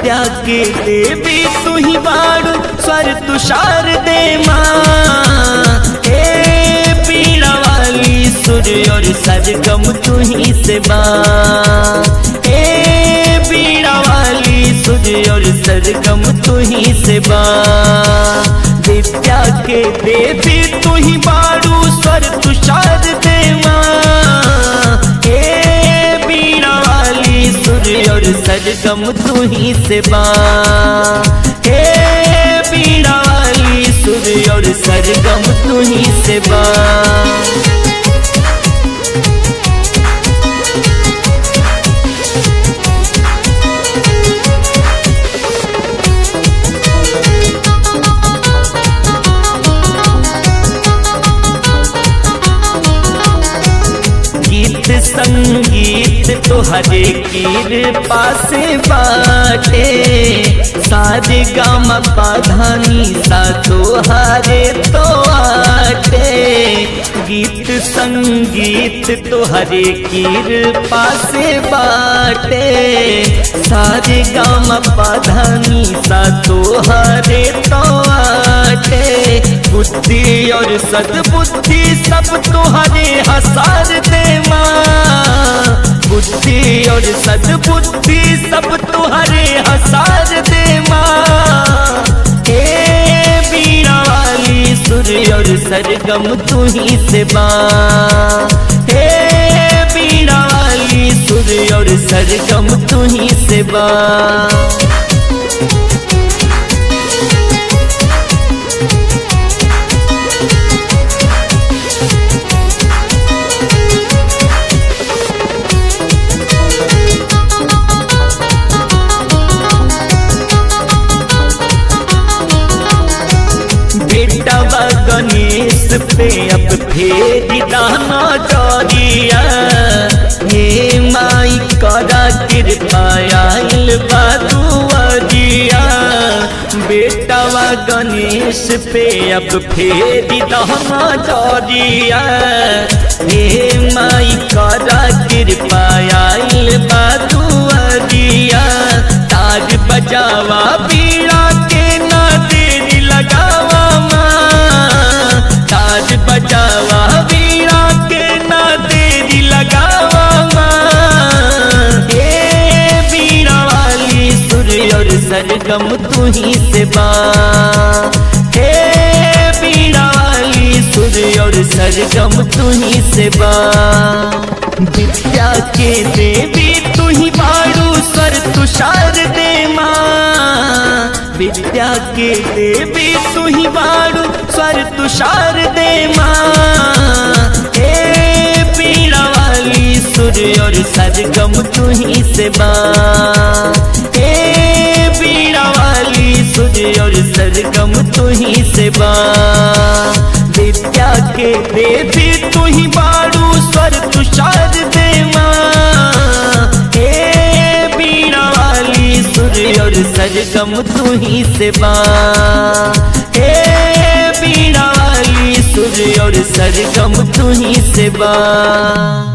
विद्या के देवी तू ही बाड़ू स्वर तुषार दे माँ हे पीड़ा वाली सूर्य और सरगम तू ही से माँ हे पीड़ा वाली सूर्य और सरगम तू ही से माँ विद्या के देवी तू ही बाड़ू स्वर तुषार दे माँ हे बीड़ा वाली सूर्य और सरगम तू ही से माँ हे बीड़ा वाली सूर्य और सरगम तू ही से माँ गीत संगीत तोहरे कीर पासे बाटे सारे गाम पाधानी सा तोहारे तो आटे गीत संगीत तोहरे कीर पासे बाटे सारे गाम पाधानी सा तोहारे तो आटे बुद्धि और सदबुद्धि सब तोहरे हसार दे माँ बुद्धि और सदबुद्धि सब तुहरे हसार दे माँ हे बीड़ा वाली सूर्य और सरगम तू ही से माँ हे बीड़ा वाली सूर्य और सरगम तू ही से माँ बेटा बा गणेश पे अब फेरी दाना चौरिया हे माई करा कृपा आइल बादुआरिया बेटा बा गणेश पे अब फेरी दाना चौरिया हे माई करा कृपा आइल बादुआरिया ताज बजावा बीड़ा के ना देरी लगावा माँ ताज बजावा बीड़ा के ना देरी लगावा माँ हे बीड़ा वाली सूर्य और सरगम तू ही से माँ हे बीड़ा वाली सूर्य और सरगम तू ही से माँ विद्या के देवी तू ही बाड़ू स्वर तुषार दे माँ विद्या के देवी तू ही बाड़ू स्वर तुषार दे माँ हे पीड़ा वाली सूर्य और सरगम तू ही से माँ हे पीड़ा वाली सूर्य और सरगम तू ही से माँ विद्या के देवी तू ही बाड़ू स्वर तुषार दे माँ हे बीड़ा वाली सूर्य और सरगम तू ही से माँ हे बीड़ा वाली सूर्य और सरगम तू ही से माँ